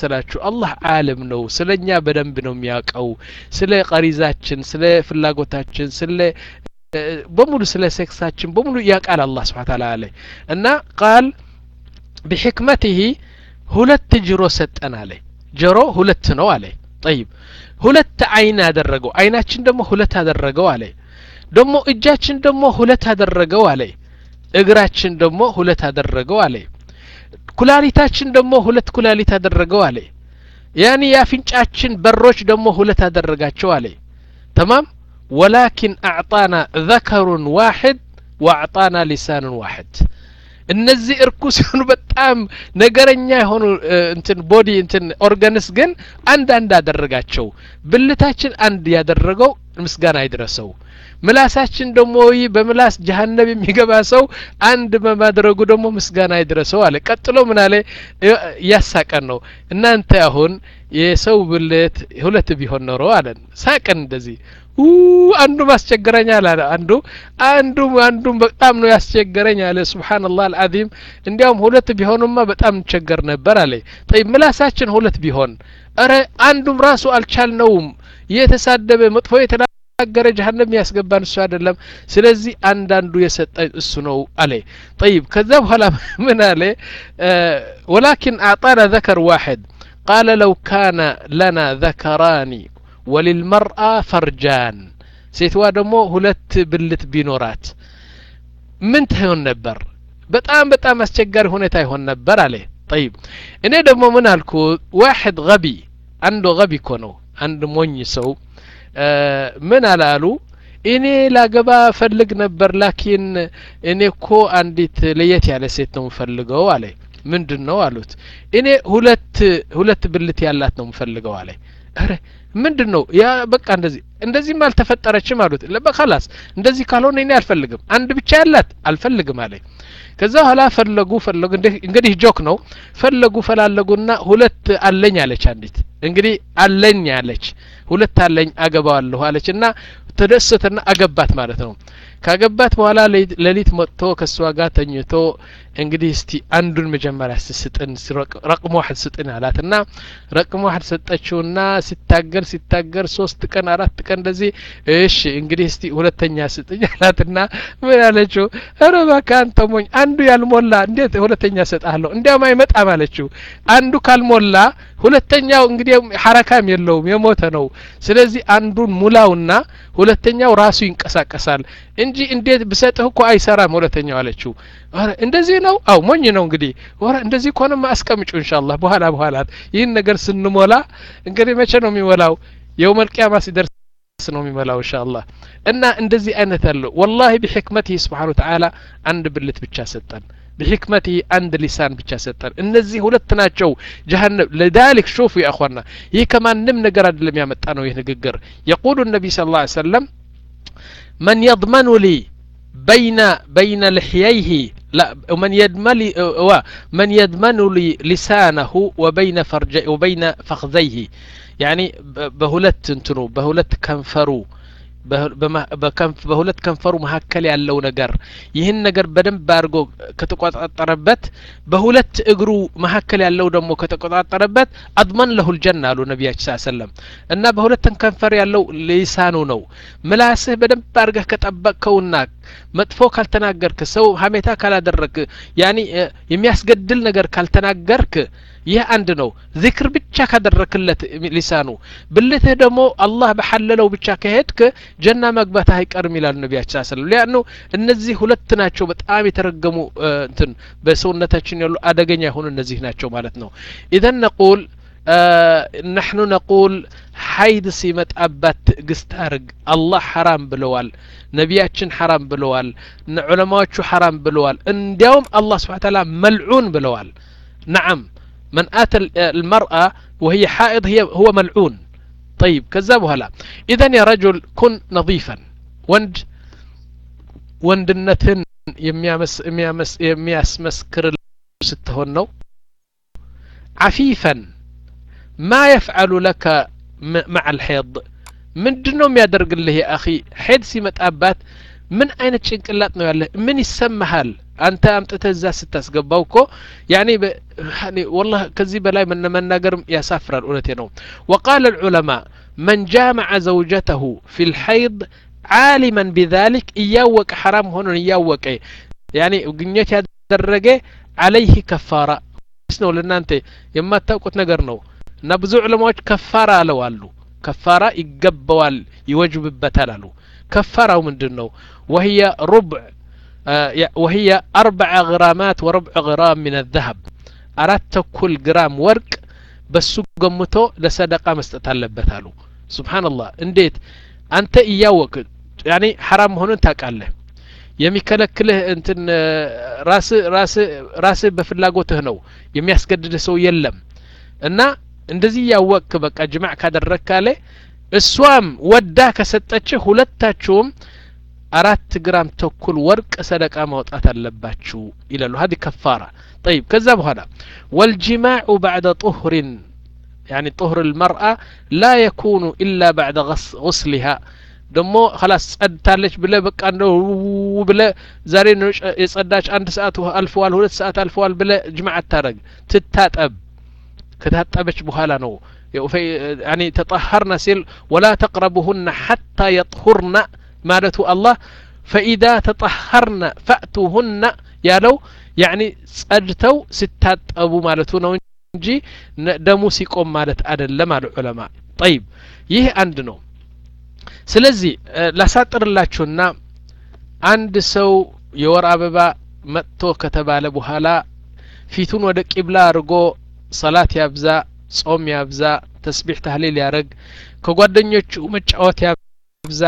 መሰላችሁ አላህ አለም ነው ስለ እኛ በደንብ ነው የሚያውቀው ስለ ቀሪዛችን ስለ ፍላጎታችን ስለ በሙሉ ስለ ሴክሳችን በሙሉ ያውቃል አላህ ስብሓ ታላ አለ እና ቃል ቢሕክመትህ ሁለት ጆሮ ሰጠን አለ ጆሮ ሁለት ነው አለ ጠይብ ሁለት አይን አደረገው አይናችን ደግሞ ሁለት አደረገው አለ ደግሞ እጃችን ደግሞ ሁለት አደረገው አለ እግራችን ደግሞ ሁለት አደረገው አለ ኩላሊታችን ደግሞ ሁለት ኩላሊት አደረገው አለ ያኒ የአፍንጫችን በሮች ደግሞ ሁለት አደረጋቸው አለ ተማም ወላኪን አዕጣና ዘከሩን ዋሕድ ወአዕጣና ሊሳኑን ዋሕድ እነዚህ እርኩስ የሆኑ በጣም ነገረኛ የሆኑ እንትን ቦዲ እንትን ኦርጋንስ ግን አንድ አንድ አደረጋቸው ብልታችን አንድ ያደረገው ምስጋና ይድረሰው ምላሳችን ደግሞ ይህ በምላስ ጀሀነብ የሚገባ ሰው አንድ በማድረጉ ደግሞ ምስጋና ይድረሰው አለ ቀጥሎ ምን አለ እያሳቀን ነው እናንተ አሁን የሰው ብልት ሁለት ቢሆን ኖሮ አለን ሳቅን እንደዚህ አንዱ ማስቸገረኛል አለ አንዱ አንዱ አንዱ በጣም ነው ያስቸገረኝ አለ ሱብሃንአላህ አልዓዚም እንዲያውም ሁለት ቢሆኑማ በጣም እንቸገር ነበር አለ ጠይ ምላሳችን ሁለት ቢሆን እረ አንዱም ራሱ አልቻልነውም የተሳደበ መጥፎ የተናገረ ጀሀነም ያስገባን እሱ አይደለም ስለዚህ አንዳንዱ የሰጠ እሱ ነው አለ ጠይብ ከዛ በኋላ ምን አለ ወላኪን አዕጣና ዘከር ዋሕድ ቃለ ለው ካነ ለና ዘከራኒ ወሊልመርአ ፈርጃን ሴትዋ ደግሞ ሁለት ብልት ቢኖራት ምን ትሆን ነበር በጣም በጣም አስቸጋሪ ሁኔታ ይሆን ነበር አለ ጠይብ እኔ ደግሞ ምን አልኩ ዋሕድ ገቢ አንዱ ገቢ እኮ ነው አንድ ሞኝ ሰው ምን አላሉ እኔ ላገባ ፈልግ ነበር ላኪን እኔ እኮ አንዲት ለየት ያለ ሴት ነው ምፈልገው አለ ምንድን ነው አሉት እኔ ሁለት ሁለት ብልት ያላት ነው ምፈልገው አለ ረ ምንድን ነው ያ በቃ እንደዚህ እንደዚህም አልተፈጠረችም አሉት በላስ እንደዚህ ካልሆነ እኔ አልፈልግም አንድ ብቻ ያላት አልፈልግም አለ ከዛ በኋላ ፈለጉ ፈለጉ እንግዲህ ጆክ ነው ፈለጉ ፈላለጉና ሁለት አለኝ አለች አንዲት እንግዲህ አለኝ አለች ሁለት አለኝ አገባዋለሁ አለች እና ተደሰተና አገባት ማለት ነው ካገባት በኋላ ሌሊት መጥቶ ከእሷ ጋር ተኝቶ እንግዲህ እስቲ አንዱን መጀመሪያ ስስጥን ረቅሞ ዋሕድ ስጥን አላት እና ረቅሞ ዋሕድ ሰጠችውና ሲታገር ሲታገር ሶስት ቀን አራት ቀን እንደዚህ እሺ እንግዲህ እስቲ ሁለተኛ ስጥኝ አላትና ምን አለችው ኧረ እባክህ አንተ ሞኝ አንዱ ያልሞላ እንዴት ሁለተኛ ሰጣለሁ እንዲያውም አይመጣም አለችው አንዱ ካልሞላ ሁለተኛው እንግዲህ ሐረካም የለውም የሞተ ነው ስለዚህ አንዱን ሙላውና ሁለተኛው ራሱ ይንቀሳቀሳል እንጂ እንዴት ብሰጥህ እኮ አይሰራም ሁለተኛው አለችው እንደዚህ ነው አው ሞኝ ነው እንግዲህ ወራ እንደዚህ ከሆነማ አስቀምጩ ኢንሻአላህ በኋላ በኋላ ይህን ነገር ስንሞላ እንግዲህ መቼ ነው የሚሞላው የውመል ቂያማ ሲደርስ ነው የሚሞላው ኢንሻአላህ እና እንደዚህ አይነት አለው ወላሂ ቢሕክመቲህ ስብሓን ወተዓላ አንድ ብልት ብቻ ሰጠን بحكمته عند لسان ብቻ ሰጠን እነዚህ ሁለት ናቸው ጀሀነም لذلك شوفوا يا اخوانا ይህ ከማንም ነገር አይደለም ያመጣ ነው ይህ ንግግር يقول النبي صلى الله عليه وسلم من يضمن لي بين بين لحييه لا من يدمن من يضمن لي لسانه وبين فرج وبين فخذيه يعني بهلت انتنو بهلت كنفرو በሁለት ከንፈሩ መካከል ያለው ነገር ይህን ነገር በደንብ አድርጎ ከተቆጣጠረበት በሁለት እግሩ መካከል ያለው ደግሞ ከተቆጣጠረበት አድመን ለሁል ጀና አሉ ነቢያችን ስ ሰለም እና በሁለት ከንፈር ያለው ሊሳኑ ነው ምላስህ በደንብ አድርገህ ከጠበቅከውና መጥፎ ካልተናገርክ ሰው ሀሜታ ካላደረግክ ያኒ የሚያስገድል ነገር ካልተናገርክ ይህ አንድ ነው ዚክር ብቻ ካደረክለት ሊሳኑ ብልትህ ደግሞ አላህ በሐለለው ብቻ ከሄድክ ጀና መግባት አይቀርም ይላሉ ነቢያችን ስለም ሊያኑ እነዚህ ሁለት ናቸው በጣም የተረገሙ እንትን በሰውነታችን ያሉ አደገኛ የሆኑ እነዚህ ናቸው ማለት ነው ኢዘን ነቁል ነሕኑ ነቁል ሀይድ ሲመጣባት ትዕግስት አርግ አላህ ሐራም ብለዋል ነቢያችን ሐራም ብለዋል ዑለማዎቹ ሐራም ብለዋል እንዲያውም አላህ ስብሓን ታላ መልዑን ብለዋል ነዓም من آتى المرأة وهي حائض هي هو ملعون طيب كذاب هلا إذا يا رجل كن نظيفا وند وندنتن የሚያመስ የሚያመስ የሚያስመስክር ስትሆን ነው عفيفا ما يفعل لك مع الحيض ምንድን ነው የሚያደርግልህ የአኺ ሄድ ሲመጣባት ምን አይነት ጭንቅላት ነው ያለህ ምን ይሰማሃል አንተ አምጥተህ እዛ ስታስገባው እኮ ያኔ ወላሂ ከዚህ በላይ መናገርም ያሳፍራል እውነቴ ነው ወቃለ ልዑለማ መን ጃመዐ ዘውጀተሁ ፊ ልሐይድ ዓሊመን ቢዛሊክ እያወቀ ሐራም መሆኑን እያወቀ ያኔ ግኘት ያደረገ አለይህ ከፋራ ነው ለእናንተ የማታውቁት ነገር ነው እና ብዙ ዑለማዎች ከፋራ አለው አሉ ከፋራ ይገባዋል ይወጅብበታል አሉ ከፋራው ምንድን ነው ወህየ ሩብዕ ወህየ አርበዐ ግራማት ወረብዕ ግራም ምን ዘሀብ አራት ተኩል ግራም ወርቅ በሱ ገምቶ ለሰደቃ መስጠት አለበት አሉ ስብሓንላህ እንዴት አንተ እያወቅ ያኔ ሐራም መሆኑን ታውቃለህ የሚከለክልህ እንትን ራስ ራስ ራስህ በፍላጎትህ ነው የሚያስገድድህ ሰው የለም እና እንደዚህ እያወቅክ በቃ ጅማዕ ካደረግ ካለ እሷም ወዳ ከሰጠችህ ሁለታችሁም አራት ግራም ተኩል ወርቅ ሰደቃ ማውጣት አለባችሁ ይላሉ ሀዲ ከፋራ طيب ከዛ በኋላ والجماع بعد طهر يعني طهر المرأة لا يكون إلا بعد غسلها ደሞ ከላስ ጸድታለች ብለ በቃ እንደው ብለ ዛሬ የጸዳች አንድ ሰዓት አልፈዋል ሁለት ሰዓት አልፈዋል ብለ ጅማዕ አታረግ ትታጠብ ከታጠበች በኋላ ነው ያኒ ተጠሀርና ሲል ወላ ተቅረቡሁና ሐታ የጥሁርና ማለቱ አላህ ፈኢዳ ተጠሀርና ፈእቱሁና ያለው ያኒ ጸድተው ሲታጠቡ ማለቱ ነው እንጂ ደሙ ሲቆም ማለት አደለም አሉ ዑለማ ጠይብ ይህ አንድ ነው ስለዚህ ላሳጥርላችሁና አንድ ሰው የወር አበባ መጥቶ ከተባለ በኋላ ፊቱን ወደ ቂብላ አድርጎ ሰላት ያብዛ ጾም ያብዛ ተስቢሕ ታህሊል ያረግ ከጓደኞቹ መጫወት ያብዛ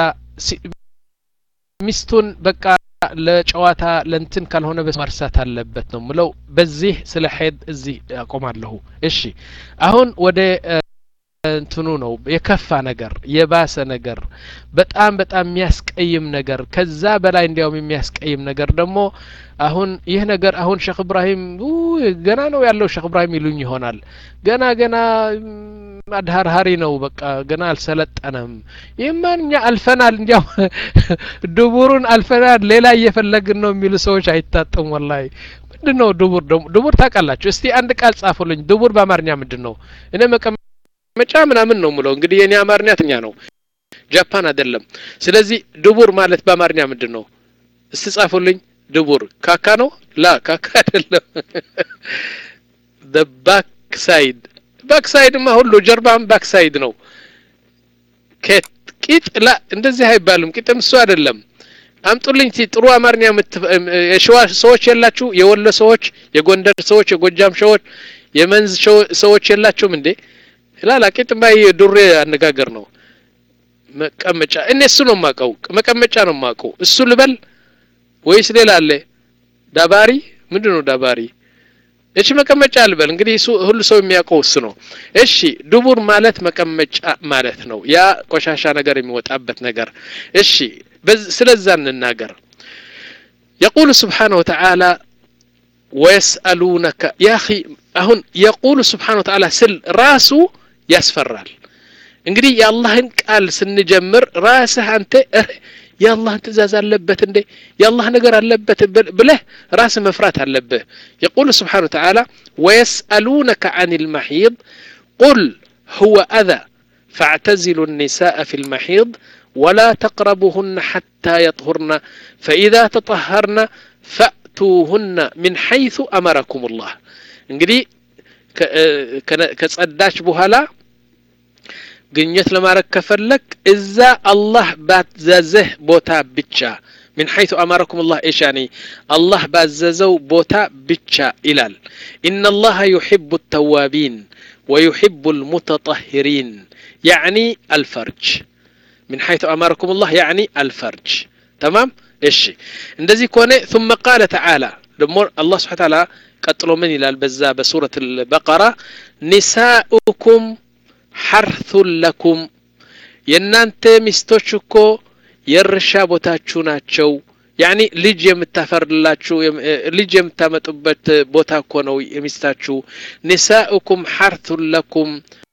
ሚስቱን በቃ ለጨዋታ ለንትን ካልሆነ መርሳት አለበት ነው ምለው በዚህ ስለ ሄድ እዚህ አቆማለሁ እሺ አሁን ወደ እንትኑ ነው የከፋ ነገር የባሰ ነገር በጣም በጣም የሚያስቀይም ነገር ከዛ በላይ እንዲያውም የሚያስቀይም ነገር ደግሞ አሁን ይህ ነገር አሁን ሼክ እብራሂም ገና ነው ያለው ሼክ እብራሂም ይሉኝ ይሆናል ገና ገና አድሀርሀሪ ነው በቃ ገና አልሰለጠነም ይህማን እኛ አልፈናል እንዲያው ድቡሩን አልፈናል ሌላ እየፈለግን ነው የሚሉ ሰዎች አይታጡም ወላሂ ምንድን ነው ድቡር ደግሞ ድቡር ታውቃላችሁ እስቲ አንድ ቃል ጻፉልኝ ድቡር በአማርኛ ምንድን ነው እኔ መቀመጫ ምናምን ነው ምለው እንግዲህ የኔ አማርኛ ትኛ ነው ጃፓን አይደለም ስለዚህ ድቡር ማለት በአማርኛ ምንድን ነው እስቲ ጻፉልኝ ድቡር ካካ ነው ላ ካካ አይደለም ባክ ሳይድ ባክሳይድማ ሁሉ ጀርባም ባክሳይድ ነው ቂጥ ላ እንደዚህ አይባልም ቂጥም እሱ አይደለም አምጡልኝ ቲ ጥሩ አማርኛ የሸዋ ሰዎች የላችሁ የወሎ ሰዎች የጎንደር ሰዎች የጎጃም ሰዎች የመንዝ ሰዎች የላችሁም እንዴ ላላ ቂጥማ የዱሬ አነጋገር ነው መቀመጫ እኔ እሱ ነው ማቀው መቀመጫ ነው ማቀው እሱ ልበል ወይስ ሌላ አለ ዳባሪ ምንድን ነው ዳባሪ እሺ መቀመጫ ልበል እንግዲህ እሱ ሁሉ ሰው የሚያውቀው እሱ ነው እሺ ድቡር ማለት መቀመጫ ማለት ነው ያ ቆሻሻ ነገር የሚወጣበት ነገር እሺ ስለዛ እንናገር يقول سبحانه وتعالى ويسألونك يا أخي أهون يقول سبحانه وتعالى سل راسو يسفرال እንግዲህ የአላህን ቃል ስንጀምር ራስህ አንተ የአላህን ትእዛዝ አለበት እንዴ የአላህ ነገር አለበት ብለህ ራስ መፍራት አለብህ የቁል ስብሓን ተዓላ ወየስአሉነከ አን ልመሒድ ቁል هو أذى فاعتزلوا النساء في المحيض ولا تقربوهن حتى يطهرن فإذا تطهرن فأتوهن من حيث أمركم الله እንግዲህ ከጸዳች በኋላ ግኘት ለማድረግ ከፈለግ እዛ አላህ ባዘዘህ ቦታ ብቻ من حيث أمركم الله إيش يعني الله باززو بوتا بتشا إلال إن الله يحب التوابين ويحب المتطهرين يعني الفرج من حيث أمركم الله يعني الفرج تمام إيش اندزي كوني ثم قال تعالى الله سبحانه وتعالى قتلوا من إلى البزا بسورة البقرة نساؤكم ሐርቱን ለኩም የእናንተ ሚስቶች እኮ የእርሻ ቦታችሁ ናቸው ያኒ ልጅ የምታፈርላችሁ ልጅ የምታመጡበት ቦታ እኮ ነው የሚስታችሁ ኒሳኡኩም ሐርቱን ለኩም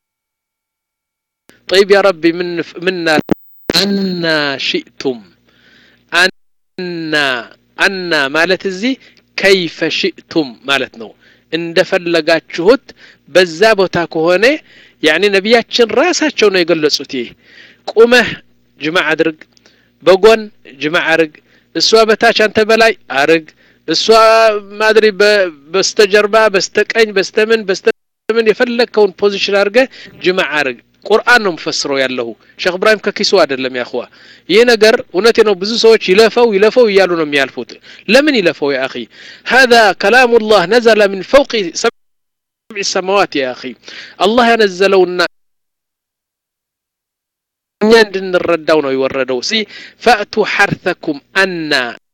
طيب يا ربي من منا أنا شئتم أنا أنا مالت الزي ከይፈ ሽእቱም ማለት ነው እንደፈለጋችሁት በዛ ቦታ ከሆነ ያኒ ነቢያችን ራሳቸው ነው የገለጹት ይህ ቁመህ ጅማዕ አድርግ በጎን ጅማዕ አርግ እሷ በታች አንተ በላይ አርግ እሷ ማድሪ በስተጀርባ በስተቀኝ በስተምን በስተምን የፈለግከውን ፖዚሽን አድርገ ጅማዕ አርግ ቁርአን ነው ምፈስረው ያለሁ ሼክ እብራሂም ከኪሱ አይደለም ያኹዋ ይህ ነገር እውነቴ ነው ብዙ ሰዎች ይለፈው ይለፈው እያሉ ነው የሚያልፉት ለምን ይለፈው ያ አኺ هذا كلام الله نزل من فوق سبع السماوات يا أخي الله ينزلونا እኛ እንድንረዳው ነው የወረደው ሲ ፈእቱ ሐርተኩም አና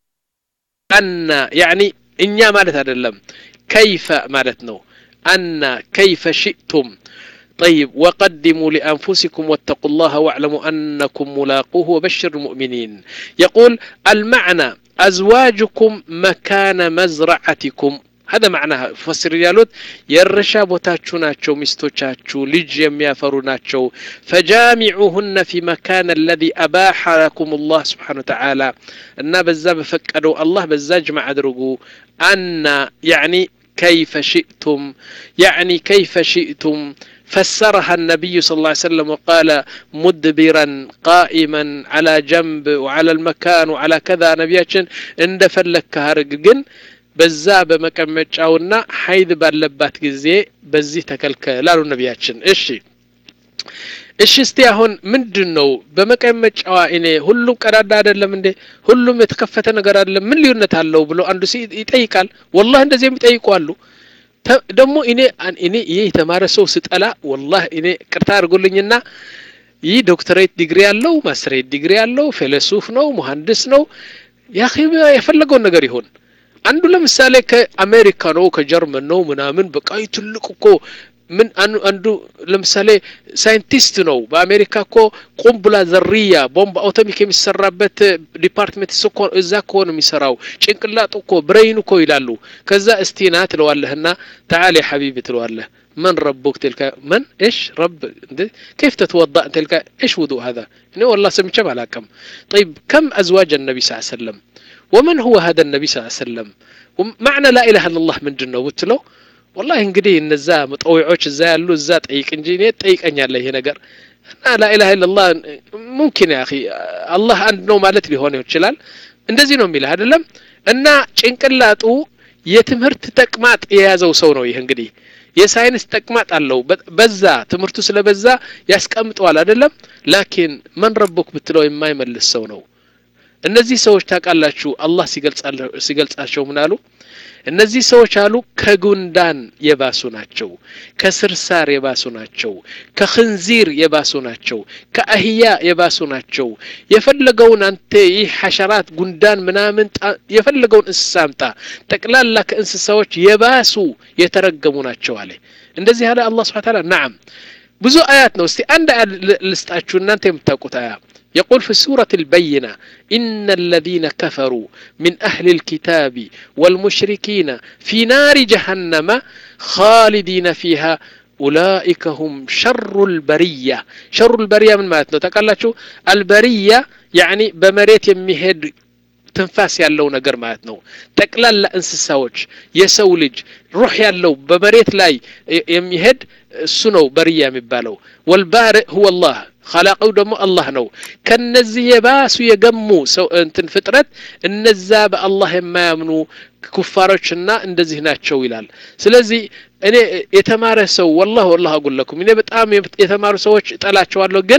አና ያኒ እኛ ማለት አይደለም ከይፈ ማለት ነው አና ከይፈ ሽእቱም طيب وقدموا لأنفسكم واتقوا الله واعلموا أنكم ملاقوه وبشر المؤمنين يقول المعنى أزواجكم مكان مزرعتكم هذا معناها فسر يالوت يرشا بوتاتشو ناتشو مستوچاتشو لج يميافرو ناتشو فجامعوهن في مكان الذي أباح لكم الله سبحانه وتعالى أن بزا بفكروا الله بزا جمع أدرقوا أن يعني كيف شئتم يعني كيف شئتم فسرها النبي صلى الله عليه وسلم وقال مدبرا قائما على جنب وعلى المكان وعلى كذا نبياتشن اند فلك هارق جن በዛ በመቀመጫውና ሀይድ ባለባት ጊዜ በዚህ ተከልከል አሉ ነቢያችን እሺ እሺ እስቲ አሁን ምንድን ነው በመቀመጫዋ እኔ ሁሉም ቀዳዳ አይደለም እንዴ ሁሉም የተከፈተ ነገር አይደለም ምን ልዩነት አለው ብሎ አንዱ ይጠይቃል ወላህ እንደዚህ የሚጠይቁ አሉ ደግሞ እኔ እኔ ይህ የተማረ ሰው ስጠላ ወላህ እኔ ቅርታ አድርጉልኝና ይህ ዶክተሬት ዲግሪ ያለው ማስትሬት ዲግሪ ያለው ፊሎሶፍ ነው መሀንዲስ ነው ያ የፈለገውን ነገር ይሆን አንዱ ለምሳሌ ከአሜሪካ ነው ከጀርመን ነው ምናምን በቃ ትልቅ እኮ ምን አንዱ ለምሳሌ ሳይንቲስት ነው በአሜሪካ እኮ ቁምቡላ ዘርያ ቦምብ አውቶሚክ የሚሰራበት ዲፓርትሜንት እዛ እኮ ነው የሚሰራው ጭንቅላጡ እኮ ብሬይን እኮ ይላሉ ከዛ እስቲና ትለዋለህና ተዓሊ ሐቢቢ ትለዋለህ من ربك تلك من ايش رب كيف تتوضا تلك ايش وضوء هذا والله سمعت معلكم طيب كم ازواج النبي صلى الله عليه وسلم ومن هو هذا النبي صلى الله عليه وسلم معنى لا اله الا الله ምንድን ነው ብትለው ወላሂ እንግዲህ እነዛ መጠዊዖች እዛ ያሉ እዛ ጠይቅ እንጂ እኔ ጠይቀኛለህ ይሄ ነገር እና ላኢላha ኢላላህ ሙምኪን ያ አላህ አንድ ነው ማለት ሊሆን ይችላል እንደዚህ ነው የሚልህ አይደለም እና ጭንቅላጡ የትምህርት ተቅማጥ የያዘው ሰው ነው ይህ እንግዲህ የሳይንስ ተቅማጥ አለው በዛ ትምህርቱ ስለበዛ ያስቀምጠዋል አይደለም ላኪን መን ረቡክ ብትለው የማይመልስ ሰው ነው እነዚህ ሰዎች ታውቃላችሁ አላህ ሲገልጻቸው ምን አሉ እነዚህ ሰዎች አሉ ከጉንዳን የባሱ ናቸው ከስርሳር የባሱ ናቸው ከክንዚር የባሱ ናቸው ከአህያ የባሱ ናቸው የፈለገውን አንተ ይህ ሐሸራት ጉንዳን ምናምን የፈለገውን እንስሳ አምጣ ጠቅላላ ከእንስሳዎች የባሱ የተረገሙ ናቸው አለ እንደዚህ አለ አላህ ስብሓ ታላ ናዓም ብዙ አያት ነው እስቲ አንድ አያ ልስጣችሁ እናንተ የምታውቁት አያ يقول في سورة البينة إن الذين كفروا من أهل الكتاب والمشركين في نار جهنم خالدين فيها أولئك هم شر البرية شر البرية من ماتنا تقال البرية يعني بمريت يمهد ትንፋስ ያለው ነገር ማለት ነው ጠቅላላ እንስሳዎች የሰው ልጅ ሩህ ያለው በመሬት ላይ የሚሄድ እሱ ነው በርያ የሚባለው ወልባርእ ሁወ አላህ ኸላቀው ደግሞ አላህ ነው ከነዚህ የባሱ የገሙ ሰው እንትን ፍጥረት እነዛ በአላህ የማያምኑ ኩፋሮችና እንደዚህ ናቸው ይላል ስለዚህ እኔ የተማረ ሰው ወላህ ወላህ አጉለኩም እኔ በጣም የተማሩ ሰዎች እጠላቸዋለሁ ግን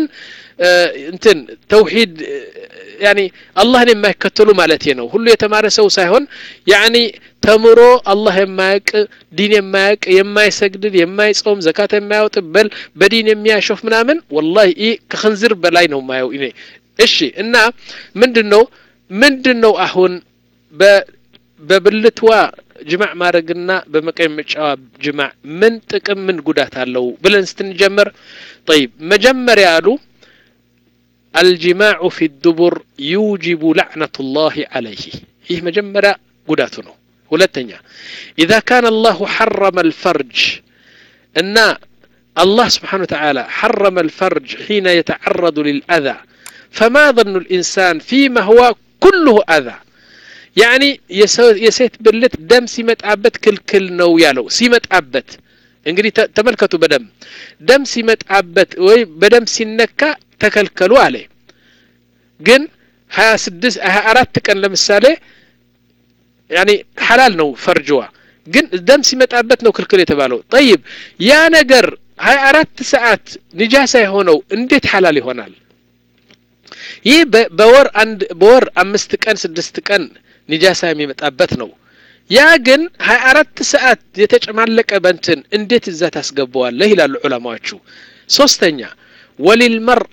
እንትን ተውሂድ ያኒ አላህን የማይከተሉ ማለት ነው ሁሉ የተማረ ሰው ሳይሆን ያኒ ተምሮ አላህ የማያቅ ዲን የማያቅ የማይሰግድን የማይጾም ዘካት የማያወጥ በል በዲን የሚያሾፍ ምናምን ወላሂ ይህ ከክንዝር በላይ ነው ማየው እኔ እሺ እና ምንድን ነው ምንድን ነው አሁን በብልትዋ ጅማዕ ማድረግና በመቀመጫዋ ጅማዕ ምን ጥቅም ምን ጉዳት አለው ብለን ስትንጀምር ጠይብ መጀመሪያ አሉ الجماع في الدبر يوجب لعنة الله عليه ይህ መጀመሪያ ጉዳቱ ነው ሁለተኛ إذا كان الله حرم الفرج እና الله سبحانه وتعالى حرم الفرج حين يتعرض للأذى فما ظن الإنسان فيما هو كله أذى ያኒ የሴት ብልት ደም ሲመጣበት ክልክል ነው ያለው ሲመጣበት እንግዲህ ተመልከቱ በደም ደም ሲመጣበት ወይ በደም ሲነካ ተከልከሉ አለ ግን ሀያ ስድስት ሀያ አራት ቀን ለምሳሌ ያኒ ሐላል ነው ፈርጅዋ ግን ደም ሲመጣበት ነው ክልክል የተባለው ጠይብ ያ ነገር ሀያ አራት ሰዓት ንጃሳ የሆነው እንዴት ሐላል ይሆናል ይህ በወር አንድ በወር አምስት ቀን ስድስት ቀን ኒጃሳ የሚመጣበት ነው ያ ግን ሀያ አራት ሰዓት የተጨማለቀ በንትን እንዴት እዛ ታስገባዋለህ ይላሉ ዑለማዎቹ ሶስተኛ ወሊልመርአ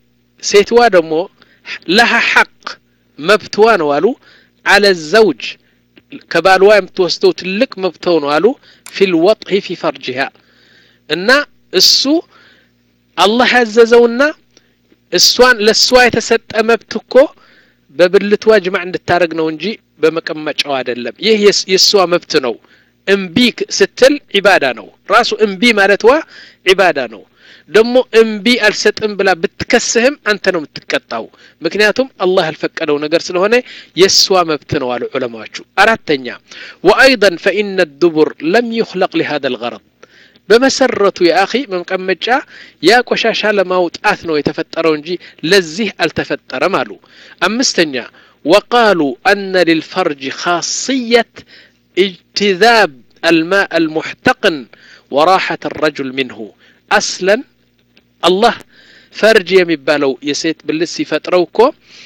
ሴትዋ ደግሞ ለሃ ሐቅ መብትዋ ነው አሉ አለ ዘውጅ ከባልዋ የምትወስደው ትልቅ መብተው ነው አሉ ፊልወጥሂ ፊ ፈርጅሃ እና እሱ አላህ ያዘዘውና እሷን ለእሷ የተሰጠ መብት እኮ በብልቷ ጅማዕ እንድታደረግ ነው እንጂ በመቀመጫው አይደለም ይህ የእሷ መብት ነው እምቢ ስትል ዒባዳ ነው ራሱ እምቢ ማለትዋ ዒባዳ ነው ደግሞ እምቢ አልሰጥም ብላ ብትከስህም አንተ ነው የምትቀጣው ምክንያቱም አላህ ያልፈቀደው ነገር ስለሆነ የእሷ መብት ነው አሉ ዑለማዎቹ አራተኛ ወአይضا ፈኢነ الدبر ለም يخلق لهذا الغرض በመሰረቱ የአኺ መቀመጫ ያ ቆሻሻ ለማውጣት ነው የተፈጠረው እንጂ ለዚህ አልተፈጠረም አሉ አምስተኛ وقالوا أن للفرج خاصية اجتذاب الماء المحتقن وراحة الرجل منه أصلا الله ፈርጅ የሚባለው የሴት ብልት ሲፈጥረው እኮ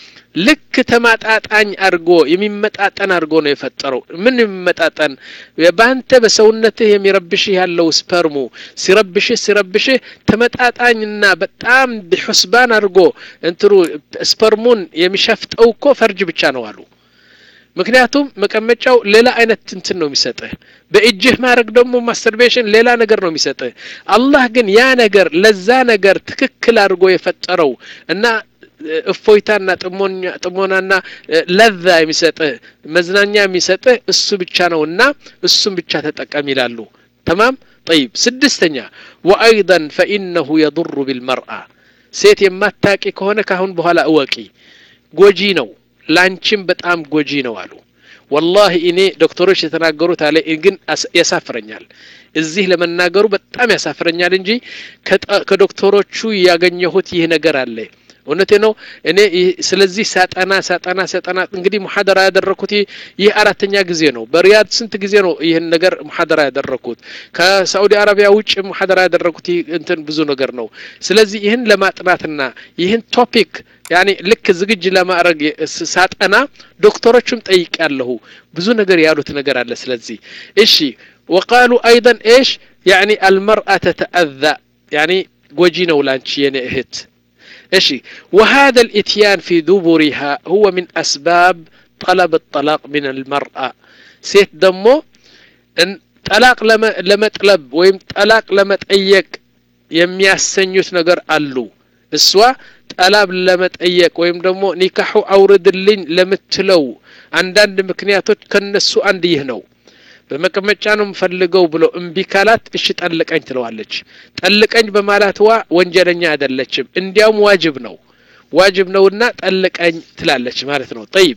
ልክ ተማጣጣኝ አድርጎ የሚመጣጠን አድርጎ ነው የፈጠረው ምን የሚመጣጠን በአንተ በሰውነትህ የሚረብሽህ ያለው ስፐርሙ ሲረብሽህ ሲረብሽህ ተመጣጣኝና በጣም ሑስባን አድርጎ እንትሩ ስፐርሙን የሚሸፍጠው እኮ ፈርጅ ብቻ ነው አሉ ምክንያቱም መቀመጫው ሌላ አይነት እንትን ነው የሚሰጥህ በእጅህ ማድረግ ደግሞ ማስተርቤሽን ሌላ ነገር ነው የሚሰጥህ አላህ ግን ያ ነገር ለዛ ነገር ትክክል አድርጎ የፈጠረው እና እፎይታና ጥሞናና ለዛ የሚሰጥህ መዝናኛ የሚሰጥህ እሱ ብቻ ነውና እሱም ብቻ ተጠቀም ይላሉ ተማም ጠይብ ስድስተኛ ወአይضን ፈኢነሁ የضሩ ቢልመርአ ሴት የማታቂ ከሆነ ካሁን በኋላ እወቂ ጎጂ ነው ላንቺም በጣም ጎጂ ነው አሉ ወላሂ እኔ ዶክተሮች የተናገሩት አለ ግን ያሳፍረኛል እዚህ ለመናገሩ በጣም ያሳፍረኛል እንጂ ከዶክተሮቹ ያገኘሁት ይህ ነገር አለ እውነቴ ነው እኔ ስለዚህ ሳጠና ሳጠና ሳጠና እንግዲህ ሙሐደራ ያደረግኩት ይህ አራተኛ ጊዜ ነው በሪያድ ስንት ጊዜ ነው ይህን ነገር ሙሐደራ ያደረግኩት ከሳዑዲ አረቢያ ውጭ ሙሐደራ ያደረግኩት እንትን ብዙ ነገር ነው ስለዚህ ይህን ለማጥናትና ይህን ቶፒክ ያኔ ልክ ዝግጅ ለማድረግ ሳጠና ዶክተሮቹም ጠይቅ ያለሁ ብዙ ነገር ያሉት ነገር አለ ስለዚህ እሺ ወቃሉ አይደን ኤሽ ያኒ አልመርአ ተተአዛ ያኒ ጎጂ ነው ላንቺ የኔ እህት ايش وهذا الاتيان في دبرها هو من اسباب طلب الطلاق من المرأة سيت دمو ان طلاق لما لما طلب ويم طلاق لما تጠየቅ የሚያሰኙት ነገር አሉ እሷ ጠላብ ለመጠየቅ ወይም ደግሞ ኒካሑ አውርድልኝ ለምትለው አንዳንድ ምክንያቶች ከነሱ አንድ ይህ ነው በመቀመጫ ነው የምፈልገው ብሎ እምቢ ካላት እሺ ጠልቀኝ ትለዋለች ጠልቀኝ በማላትዋ ወንጀለኛ አይደለችም እንዲያውም ዋጅብ ነው ዋጅብ ነውና ጠልቀኝ ትላለች ማለት ነው ጠይብ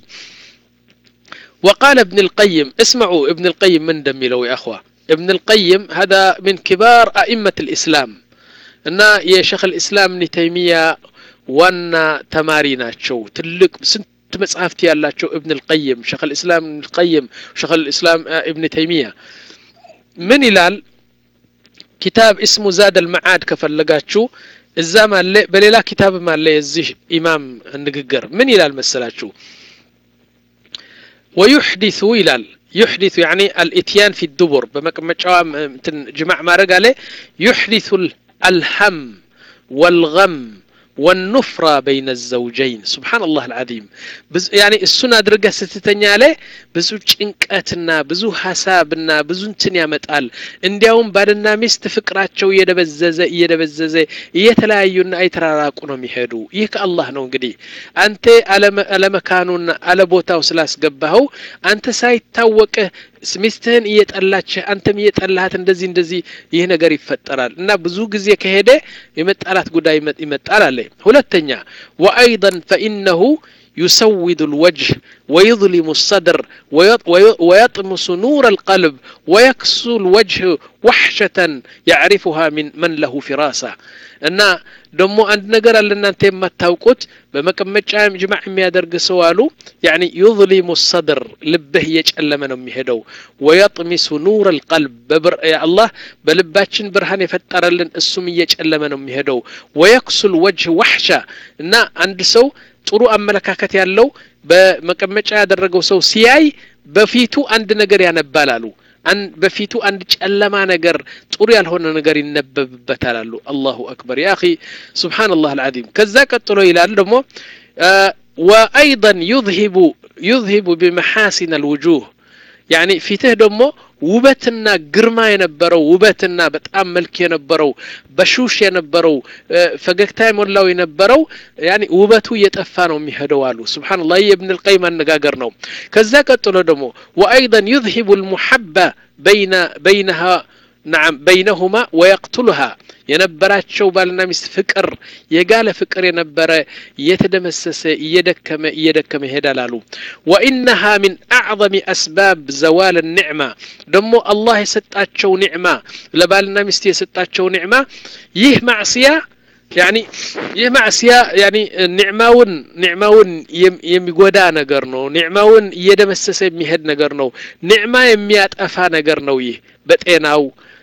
وقال ابن القيم اسمعوا ابن القيم من دمي يا أخوة ابن القيم هذا من كبار أئمة الإسلام እና የሸክ ልእስላም እብኒ ተይሚያ ዋና ተማሪ ናቸው ትልቅ ስንት መጽሐፍት ያላቸው እብን ልቀይም ሸክ ልእስላም እብን ልቀይም ሸክ ልእስላም እብን ተይሚያ ምን ይላል ኪታብ እስሙ ዛድ አልመዓድ ከፈለጋችሁ እዛም አለ በሌላ ኪታብም አለ የዚህ ኢማም ንግግር ምን ይላል መሰላችሁ ወዩሕዲሱ ይላል يحدث يعني الاتيان في الدبر بمقمጫዋ جماع ማድረግ አለ يحدث الهم والغم والنفرة بين الزوجين سبحان الله العظيم بز يعني السنة درجة ستتنيا عليه بزو ጭንቀትና ብዙ ሀሳብና ብዙ እንትን ያመጣል እንዲያውም ባልና ሚስት ፍቅራቸው እየደበዘዘ እየደበዘዘ እየተለያዩና አይተራራቁ ነው የሚሄዱ ይህ ከአላህ ነው እንግዲህ አንተ አለመካኑና አለቦታው ስላስገባኸው አንተ ሳይታወቅህ ሚስትህን እየጠላችህ አንተም እየጠላሃት እንደዚህ እንደዚህ ይህ ነገር ይፈጠራል እና ብዙ ጊዜ ከሄደ የመጣላት ጉዳይ ይመጣል አለ ሁለተኛ ወአይضا ፈኢነሁ يسود الوجه ويظلم الصدر ويطمس نور القلب ويكسو الوجه وحشة يعرفها من من له فراسة እና ደግሞ አንድ ነገር አለ እናንተ የማታውቁት በመቀመጫ ጅማዕ የሚያደርግ ሰው አሉ ያኒ ዩظሊሙ ሰድር ልብህ እየጨለመ ነው የሚሄደው ወየጥሚሱ ኑር ልቀልብ አላህ በልባችን ብርሃን የፈጠረልን እሱም እየጨለመ ነው የሚሄደው ወየክሱል ወጅህ ዋሕሻ እና አንድ ሰው ጥሩ አመለካከት ያለው በመቀመጫ ያደረገው ሰው ሲያይ በፊቱ አንድ ነገር ያነባል አሉ በፊቱ አንድ ጨለማ ነገር ጥሩ ያልሆነ ነገር ይነበብበታል አሉ አላሁ አክበር ያ አኺ ስብሓንላህ አልዓዚም ከዛ ቀጥሎ ይላል ደግሞ ወአይضን ዩዝሂቡ ዩዝሂቡ ቢመሓሲን አልውጁህ ያኒ ፊትህ ደግሞ ውበትና ግርማ የነበረው ውበትና በጣም መልክ የነበረው በሹሽ የነበረው ፈገግታ የሞላው የነበረው ያኒ ውበቱ እየጠፋ ነው የሚሄደው አሉ ስብሓንላህ የእብን ልቀይም አነጋገር ነው ከዛ ቀጥሎ ደግሞ ወአይضን ዩዝሂቡ ልሙሐባ በይነሃ ናም በይነሁማ ወየቅቱልሃ የነበራቸው ባልና ሚስት ፍቅር የጋለ ፍቅር የነበረ እየተደመሰሰ እየደከመ እየደከመ ይሄዳል አሉ ወኢነሃ ሚን አዕظም አስባብ ዘዋል ኒዕማ ደግሞ አላህ የሰጣቸው ኒዕማ ለባልና ሚስት የሰጣቸው ኒዕማ ይህ ማዕስያ ያኒ ይህ ማዕስያ ያኒ ኒዕማውን ኒዕማውን የሚጎዳ ነገር ነው ኒዕማውን እየደመሰሰ የሚሄድ ነገር ነው ኒዕማ የሚያጠፋ ነገር ነው ይህ በጤናው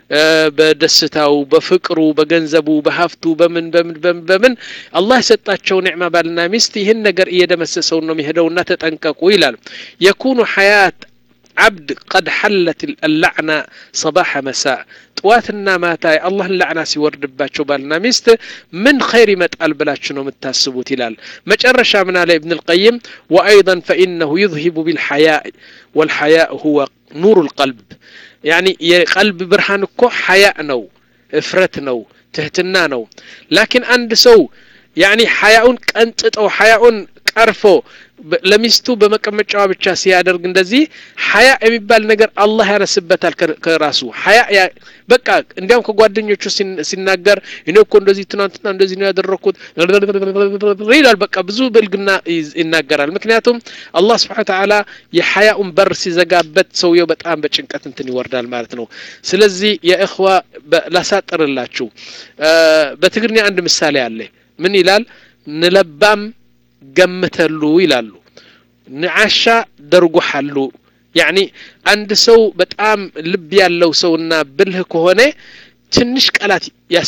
በደስታው በፍቅሩ በገንዘቡ በሀፍቱ በምን በምን በምን በምን አላህ የሰጣቸው ኒዕማ ባልና ሚስት ይህን ነገር እየደመሰሰው ነው የሚሄደውና ተጠንቀቁ ይላል የኩኑ ሐያት عبد قد حلت اللعنة صباح مساء ጥዋትና ማታ የአላህን ላዕና ሲወርድባቸው ባልና ሚስት ምን ኸይር ይመጣል ብላችሁ ነው የምታስቡት ይላል መጨረሻ ምን አለ እብን ልቀይም ወአይضا ፈኢነሁ ዩዝሂቡ ቢልሐያእ ወልሐያእ ሁወ ኑሩ ልቀልብ ያኒ የቀልብ ብርሃን እኮ ሐያእ ነው እፍረት ነው ትህትና ነው ላኪን አንድ ሰው ያኒ ሐያኡን ቀንጥጠው ሐያኡን ቀርፎ ለሚስቱ በመቀመጫዋ ብቻ ሲያደርግ እንደዚህ ሀያ የሚባል ነገር አላህ ያነስበታል ከራሱ ሀያ በቃ እንዲያውም ከጓደኞቹ ሲናገር እኔ እኮ እንደዚህ ትናንትና እንደዚህ ነው ያደረግኩት ይላል በቃ ብዙ ብልግና ይናገራል ምክንያቱም አላህ ስብሓን ተዓላ የሀያኡን በር ሲዘጋበት ሰውየው በጣም በጭንቀት እንትን ይወርዳል ማለት ነው ስለዚህ የእኽዋ ላሳጥርላችሁ በትግርኛ አንድ ምሳሌ አለ ምን ይላል ንለባም ገምተሉ ይላሉ ንዓሻ ደርጉሓሉ ያኒ አንድ ሰው በጣም ልብ ያለው ሰውና ብልህ ከሆነ ትንሽ ቃላት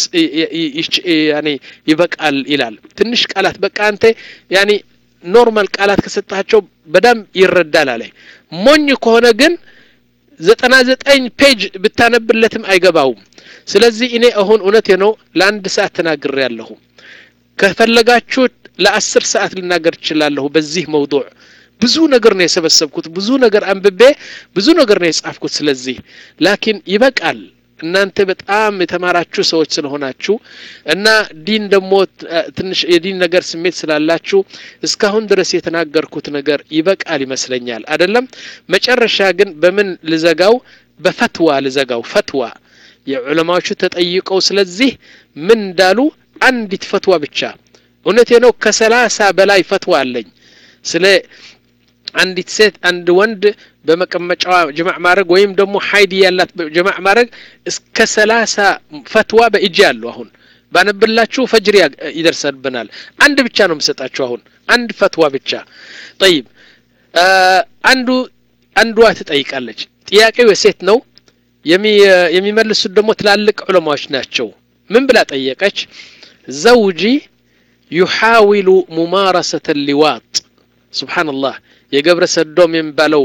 ይበቃል ይላል ትንሽ ቃላት በቃ አንተ ያኒ ኖርማል ቃላት ከሰጣቸው በደንብ ይረዳል አለ ሞኝ ከሆነ ግን ዘጠና ዘጠኝ ፔጅ ብታነብለትም አይገባውም ስለዚህ እኔ አሁን እውነቴ ነው ለአንድ ሰዓት ተናግሬ ያለሁ ከፈለጋችሁ ለአስር ሰዓት ልናገር እችላለሁ በዚህ መውضوع ብዙ ነገር ነው የሰበሰብኩት ብዙ ነገር አንብቤ ብዙ ነገር ነው የጻፍኩት ስለዚህ ላኪን ይበቃል እናንተ በጣም የተማራችሁ ሰዎች ስለሆናችሁ እና ዲን ደግሞ ትንሽ የዲን ነገር ስሜት ስላላችሁ እስካሁን ድረስ የተናገርኩት ነገር ይበቃል ይመስለኛል አይደለም መጨረሻ ግን በምን ልዘጋው በፈትዋ ልዘጋው ፈትዋ የዑለማዎቹ ተጠይቀው ስለዚህ ምን እንዳሉ አንዲት ፈትዋ ብቻ እውነቴ ነው ከሰላሳ በላይ ፈትዋ አለኝ ስለ አንዲት ሴት አንድ ወንድ በመቀመጫዋ ጅማዕ ማድረግ ወይም ደግሞ ሀይድ ያላት ጅማዕ ማድረግ እስከ ሰላሳ ፈትዋ በእጅ ያለው አሁን ባነብላችሁ ፈጅር ይደርሰብናል አንድ ብቻ ነው የምሰጣችሁ አሁን አንድ ፈትዋ ብቻ ጠይብ አንዱ አንዷ ትጠይቃለች ጥያቄው የሴት ነው የሚመልሱት ደግሞ ትላልቅ ዑለማዎች ናቸው ምን ብላ ጠየቀች ዘውጂ ዩሓዊሉ ሙማረሰተ ሊዋጥ ስብሓንላህ የገብረ ሰዶም የሚባለው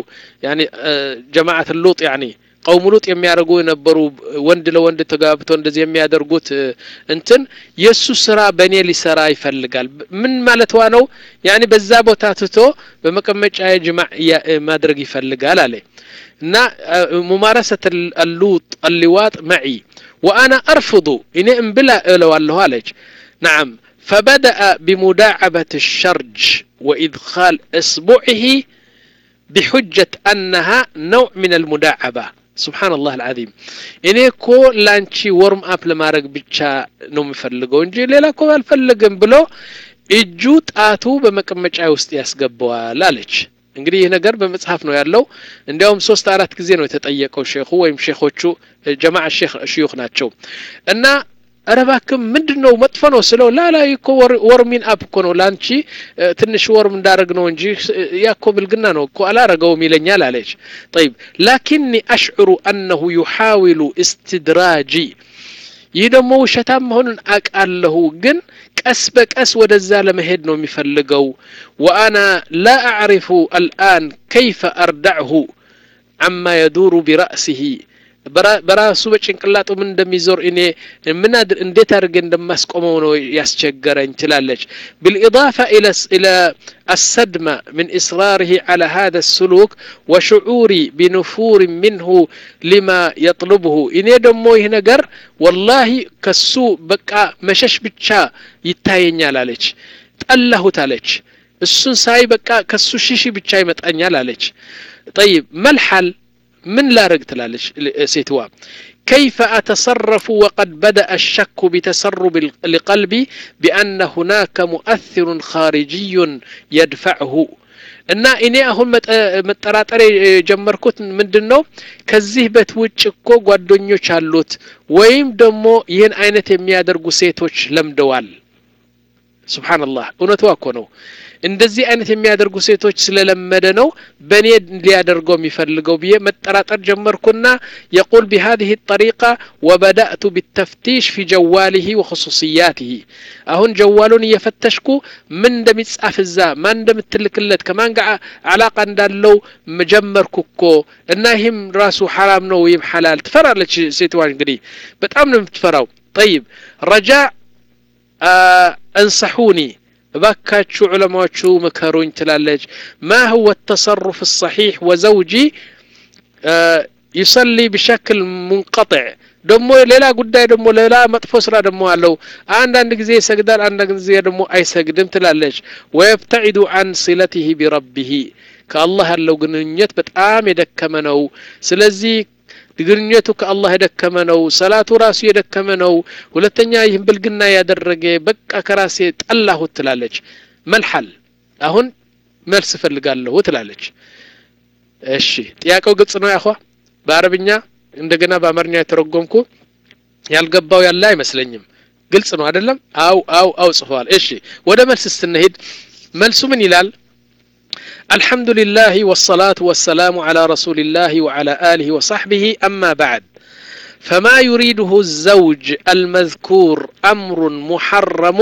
ጀማዓት ሉጥ ያኒ ቀውም ሉጥ የሚያደርጉ የነበሩ ወንድ ለወንድ ተጋብተው እንደዚህ የሚያደርጉት እንትን የእሱ ስራ በእኔ ሊሰራ ይፈልጋል ምን ማለትዋ ነው ያኒ በዛ ቦታ ትቶ በመቀመጫ ጅማዕ ማድረግ ይፈልጋል አለ እና ሙማረሰት አሉጥ አሊዋጥ መዒ ወአና አርፍض እኔ እምብላ እለዋለሁ አለች ናዓም فبدأ بمداعبة الشرج وإدخال إصبعه بحجة أنها نوع من المداعبة سبحان الله العظيم إني كو لانشي ورم أب لما رق بيتشا نوم يفلقو انجي ليلا كو الفلقن بلو እጁ ጣቱ በመቀመጫ ውስጥ ያስገባዋል አለች እንግዲህ ይህ ነገር በመጽሐፍ ነው ያለው እንዲያውም ሶስት አራት ጊዜ ነው የተጠየቀው ሼኹ ወይም ሼኾቹ ጀማዓ ሼክ ሽዩኽ ናቸው እና ኧረ እባክህ ምንድን ነው መጥፎ ነው ስለው ላላ እኮ ወርሚን አፕ እኮ ነው ለአንቺ ትንሽ ወርም እንዳደረግ ነው እንጂ ያኮ ብልግና ነው እኮ አላረገውም ይለኛል አለች ጠይብ ላኪኒ አሽዕሩ አነሁ ዩሓዊሉ እስትድራጂ ይህ ደግሞ ውሸታም መሆኑን አቃለሁ ግን ቀስ በቀስ ወደዛ ለመሄድ ነው የሚፈልገው ወአና ላ አዕሪፉ አልአን ከይፈ አርዳዕሁ አማ የዱሩ ቢራእሲሂ በራሱ በጭንቅላጡ ምን እንደሚዞር እኔ ምን እንዴት አድርገ እንደማስቆመው ነው ያስቸገረኝ ትላለች بالإضافة إلى إلى الصدمة من إصراره على هذا السلوك وشعوري بنفور منه لما يطلبه إني دمو ينقر والله كسو بقى مشش بتشا يتاينيا لالج ጠላሁ ታለች እሱን ሳይ በቃ ከሱ ሽሺ ብቻ ይመጣኛል አለች ጠይብ መልሐል من لا رقت سيتوا كيف أتصرف وقد بدأ الشك بتسرب لقلبي بأن هناك مؤثر خارجي يدفعه እና እኔ አሁን መጠራጠር የጀመርኩት ምንድን ነው ከዚህ በት ውጭ እኮ ጓደኞች አሉት ወይም ደግሞ ይህን አይነት የሚያደርጉ ሴቶች ለምደዋል ስብሓንላህ እውነቷ እኮ ነው እንደዚህ አይነት የሚያደርጉ ሴቶች ስለለመደ ነው በእኔ ሊያደርገው የሚፈልገው ብዬ መጠራጠር ጀመርኩና የቁል ቢሃዚህ ጠሪቃ ወበዳእቱ ቢተፍቲሽ ፊ ጀዋሊህ ወክሱስያትህ አሁን ጀዋሉን እየፈተሽኩ ምን እንደሚጻፍ እዛ ማን እንደምትልክለት ከማን ጋር አላቃ እንዳለው ጀመርኩ እኮ እና ይህም ራሱ ሐራም ነው ወይም ሐላል ትፈራለች ሴትዋ እንግዲህ በጣም ነው የምትፈራው ጠይብ ረጃ አንሰሑኒ እባካችሁ ዑለማዎቹ ምከሩኝ ትላለች ማ ሁወ ተሰሩፍ ሰሒሕ ወዘውጂ ይሰሊ ብሸክል ሙንቀጥዕ ደግሞ ሌላ ጉዳይ ደግሞ ሌላ መጥፎ ስራ ደግሞ አለው አንዳንድ ጊዜ ይሰግዳል አንዳንድ ጊዜ ደግሞ አይሰግድም ትላለች ወየብተዒዱ አን ሲለትህ ቢረቢህ ከአላህ ያለው ግንኙነት በጣም የደከመ ነው ስለዚህ ግንኙነቱ ከአላህ የደከመ ነው ሰላቱ ራሱ የደከመ ነው ሁለተኛ ይህን ብልግና ያደረገ በቃ ከራሴ ጠላሁት ትላለች መልሐል አሁን መልስ እፈልጋለሁ ትላለች እሺ ጥያቄው ግልጽ ነው ያኳ በአረብኛ እንደገና በአማርኛ የተረጎምኩ ያልገባው ያለ አይመስለኝም ግልጽ ነው አይደለም አው አው አው ጽፏል እሺ ወደ መልስ ስትንሄድ መልሱ ምን ይላል الحمد لله والصلاة والسلام على رسول الله وعلى آله وصحبه أما بعد فما يريده الزوج المذكور أمر محرم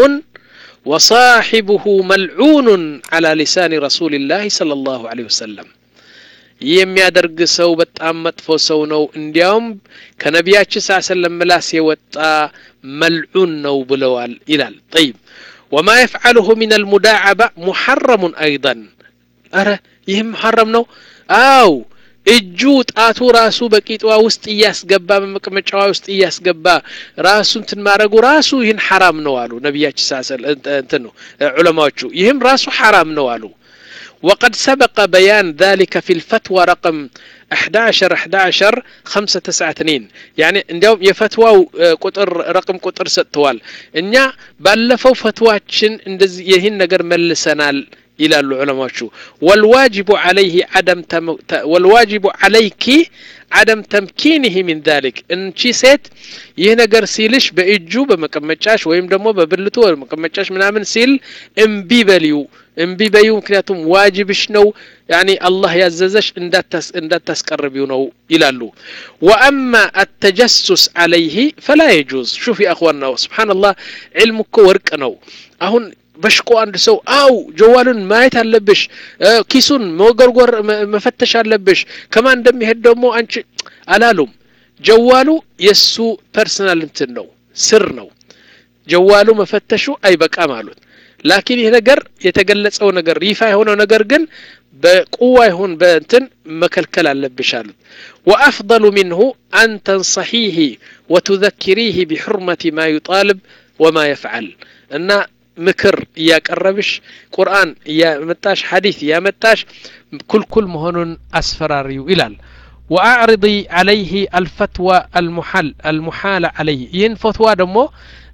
وصاحبه ملعون على لسان رسول الله صلى الله عليه وسلم የሚያደርግ ሰው በጣም መጥፎ ሰው ነው እንዲያውም ከነቢያችን ስ ሰለም ምላስ የወጣ መልዑን ነው ብለዋል ይላል ጠይብ ወማ የፍዓልሁ ምን አልሙዳዓባ ሙሐረሙን አይضን አረ ይህም ሐረም ነው አው እጁ ጣቱ ራሱ በቂጧ ውስጥ እያስገባ በመቀመጫዋ ውስጥ እያስገባ ራሱ እንትን ማድረጉ ራሱ ይህን ሐራም ነው አሉ ነቢያችን ሳሰል እንትን ነው ዑለማዎቹ ይህም ራሱ ሐራም ነው አሉ وقد سبق بيان ذلك في الفتوى رقم 11 11 5 9 2 يعني እንዲያውም የፈትዋው ቁጥር ረቅም ቁጥር ሰጥተዋል እኛ ባለፈው ፈትዋችን እንደዚህ ይህን ነገር መልሰናል ይላሉ ዑለማዎቹ ወልዋጅቡ አለይህ አደም ወልዋጅቡ አለይኪ አደም ተምኪንህ ሚን ዛሊክ እንቺ ሴት ይህ ነገር ሲልሽ በእጁ በመቀመጫሽ ወይም ደግሞ በብልቱ በመቀመጫሽ ምናምን ሲል እምቢ በልዩ እምቢ በዩ ምክንያቱም ዋጅብሽ ነው ያኒ አላህ ያዘዘሽ እንዳታስቀርቢው ነው ይላሉ ወአማ አተጀሱስ አለይህ ፈላ የጁዝ ሹፍ አኽዋና ስብሓንላህ ዕልም እኮ ወርቅ ነው አሁን በሽቆ አንድ ሰው አው ጀዋሉን ማየት አለብሽ ኪሱን መጎርጎር መፈተሽ አለብሽ ከማን እንደሚሄድ ደግሞ አንቺ አላሉም ጀዋሉ የእሱ ፐርሰናል እንትን ነው ስር ነው ጀዋሉ መፈተሹ አይበቃም አሉት ላኪን ይህ ነገር የተገለጸው ነገር ይፋ የሆነው ነገር ግን በቁዋ ይሁን በእንትን መከልከል አለብሽ አሉት ወአፍضሉ ምንሁ አን ተንሰሒህ ወቱዘኪሪህ ቢሕርመት ማ ዩጣልብ ወማ የፍዓል እና ምክር እያቀረብሽ ቁርአን እያመጣሽ ሐዲስ እያመጣሽ ኩልኩል መሆኑን አስፈራሪው ይላል ወአዕርض አለይህ አልፈትዋ አልሙሓል አልሙሓለ አለይህ ይህን ፈትዋ ደግሞ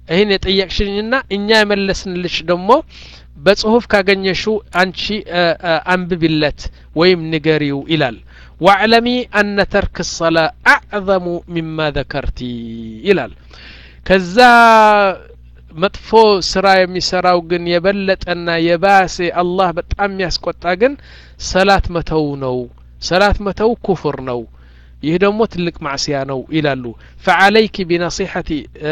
ይህን የጠየቅሽኝና እኛ የመለስንልሽ ደግሞ በጽሁፍ ካገኘሽው አንቺ አንብቢለት ወይም ንገሪው ይላል ዋዕለሚ አነ ተርክ ሰላ አዕዘሙ ሚማ ዘከርቲ ይላል ከዛ መጥፎ ስራ የሚሰራው ግን የበለጠና የባሴ አላህ በጣም የሚያስቆጣ ግን ሰላት መተው ነው ሰላት መተው ኩፍር ነው ይህ ደግሞ ትልቅ ማዕስያ ነው ይላሉ ፈዓለይክ ቢነሲሐቲ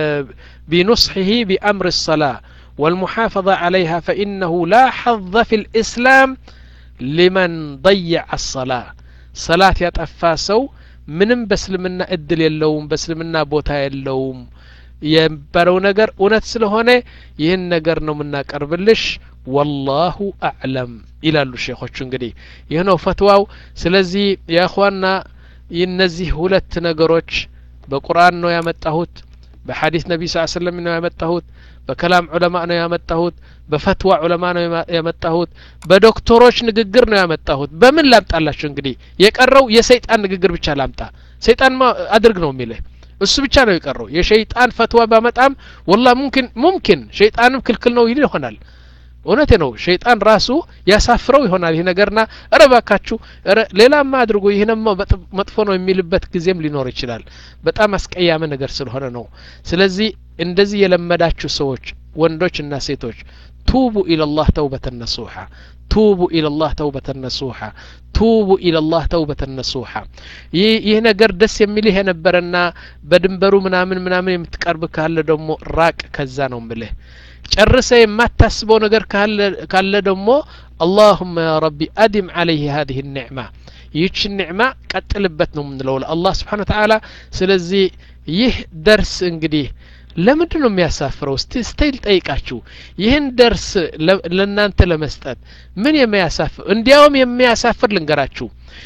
ቢኑስሒህ ቢአምር ሰላ والمحافظة عليها فإنه لا حظ في الإسلام لمن ضيع الصلاة صلاة يتفاسو ምንም በእስልምና እድል የለውም በእስልምና ቦታ የለውም የነበረው ነገር እውነት ስለሆነ ይህን ነገር ነው የምናቀርብልሽ ወላሁ አዕለም ይላሉ ሼኾቹ እንግዲህ ይህ ነው ፈትዋው ስለዚህ የእኽዋና እነዚህ ሁለት ነገሮች በቁርአን ነው ያመጣሁት በሐዲስ ነቢ ስ ሰለም ነው ያመጣሁት በከላም ዑለማ ነው ያመጣሁት በፈትዋ ዑለማ ነው ያመጣሁት በዶክተሮች ንግግር ነው ያመጣሁት በምን ላምጣላችሁ እንግዲህ የቀረው የሰይጣን ንግግር ብቻ ላምጣ ሰይጣን አድርግ ነው የሚልህ እሱ ብቻ ነው የቀረው የሸይጣን ፈትዋ ባመጣም ወላ ሙምኪን ሙምኪን ሸይጣንም ክልክል ነው ይል ይሆናል እውነቴ ነው ሸይጣን ራሱ ያሳፍረው ይሆናል ይህ ነገርና እረ ባካችሁ ሌላማ አድርጎ ይህንማ መጥፎ ነው የሚልበት ጊዜም ሊኖር ይችላል በጣም አስቀያመ ነገር ስለሆነ ነው ስለዚህ እንደዚህ የለመዳችሁ ሰዎች ወንዶችና ሴቶች ቱቡ ኢለላህ ተውበተን ነሱሓ ቱቡ ኢለላህ ተውበተን ነሱሓ ቱቡ ኢለላህ ተውበተን ነሱሓ ይህ ነገር ደስ የሚልህ የነበረና በድንበሩ ምናምን ምናምን የምትቀርብ ካለ ደግሞ ራቅ ከዛ ነው ምልህ ጨርሰ የማታስበው ነገር ካለ ደግሞ አላሁመ ያ ረቢ አድም አለይህ ሀዚህ ኒዕማ ይህች ኒዕማ ቀጥልበት ነው የምንለው ለአላህ ስብሓን ተዓላ ስለዚህ ይህ ደርስ እንግዲህ ለምንድን ነው የሚያሳፍረው እስቲ ስቴል ጠይቃችሁ ይህን ደርስ ለእናንተ ለመስጠት ምን የሚያሳፍር እንዲያውም የሚያሳፍር ልንገራችሁ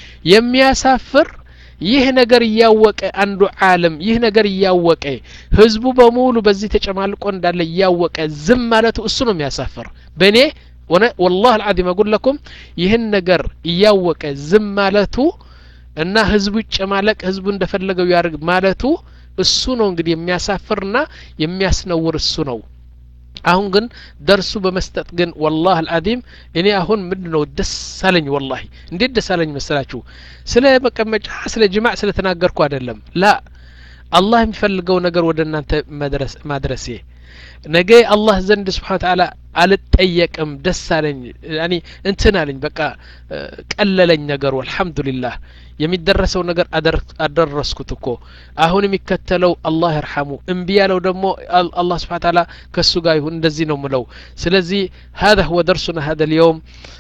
የሚያሳፍር ይህ ነገር እያወቀ አንዱ ዓለም ይህ ነገር እያወቀ ህዝቡ በሙሉ በዚህ ተጨማልቆ እንዳለ እያወቀ ዝም ማለቱ እሱ ነው የሚያሳፍር በእኔ ወላህ አልዓዚም አጉል ለኩም ይህን ነገር እያወቀ ዝም ማለቱ እና ህዝቡ ይጨማለቅ ህዝቡ እንደፈለገው ያርግ ማለቱ እሱ ነው እንግዲህ የሚያሳፍርና የሚያስነውር እሱ ነው አሁን ግን ደርሱ በመስጠት ግን ወላህ አልዓዚም እኔ አሁን ምንድ ነው ደስ አለኝ ወላሂ እንዴት ደስ አለኝ መሰላችሁ ስለ መቀመጫ ስለ ጅማዕ ስለ ተናገርኩ አይደለም ላ አላህ የሚፈልገው ነገር ወደ እናንተ ማድረሴ ነገ አላህ ዘንድ ስብሓን ተዓላ አልጠየቅም ደስ አለኝ ያኒ እንትን አለኝ በቃ ቀለለኝ ነገሩ አልሐምዱሊላህ የሚደረሰው ነገር አደረስኩት እኮ አሁን የሚከተለው አላህ ይርሐሙ እምቢ ያለው ደግሞ አላህ ስብሓን ተዓላ ከእሱ ጋር ይሁን እንደዚህ ነው ምለው ስለዚህ هذا هو درسنا هذا اليوم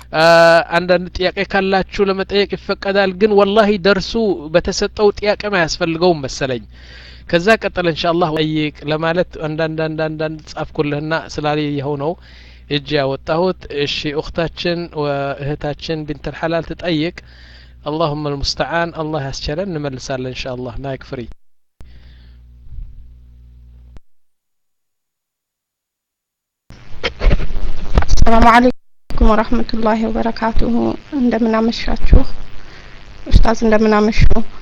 አንዳንድ ጥያቄ ካላችሁ ለመጠየቅ ይፈቀዳል ግን ወላሂ ደርሱ በተሰጠው ጥያቄም አያስፈልገውም መሰለኝ ከዛ ቀጠለ እንሻ አላህ ጠይቅ ለማለት አንዳንድ አንዳንድ ጻፍኩልህና ስላየኸው ነው እጅ ያወጣሁት እሺ እክታችን እህታችን ቢንት ልሐላል ትጠይቅ اللهم المستعان الله ያስችለን እንመልሳለን እንሻ አላህ ማይክ ፍሪ السلام عليكم ورحمة الله وبركاته እንደምን አመሻችሁ ኡስታዝ እንደምን አመሹ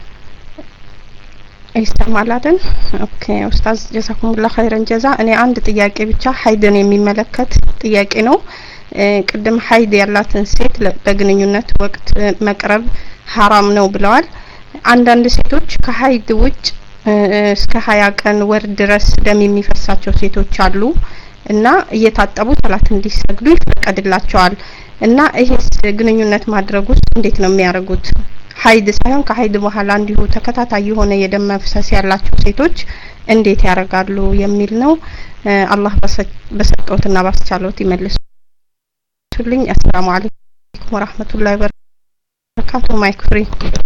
ይሰማል አይደል ኦኬ ኡስታዝ ጀዛኩሙላህ ኸይረን ጀዛ እኔ አንድ ጥያቄ ብቻ ሀይድን የሚመለከት ጥያቄ ነው ቅድም ሀይድ ያላትን ሴት በግንኙነት ወቅት መቅረብ ሀራም ነው ብለዋል አንዳንድ ሴቶች ከሀይድ ውጭ እስከ ሀያ ቀን ወር ድረስ ደም የሚፈሳቸው ሴቶች አሉ እና እየታጠቡ ሰላት እንዲሰግዱ ይፈቀድላቸዋል እና ይሄስ ግንኙነት ማድረግ ውስጥ እንዴት ነው የሚያደርጉት ሀይድ ሳይሆን ከሀይድ በኋላ እንዲሁ ተከታታይ የሆነ የደም መፍሰስ ያላቸው ሴቶች እንዴት ያደርጋሉ የሚል ነው አላህ በሰጠውትና ባስቻለውት ይመልሱልኝ አሰላሙ አለይኩም ወራህመቱላሂ ወበረካቱ ማይክ ፍሪ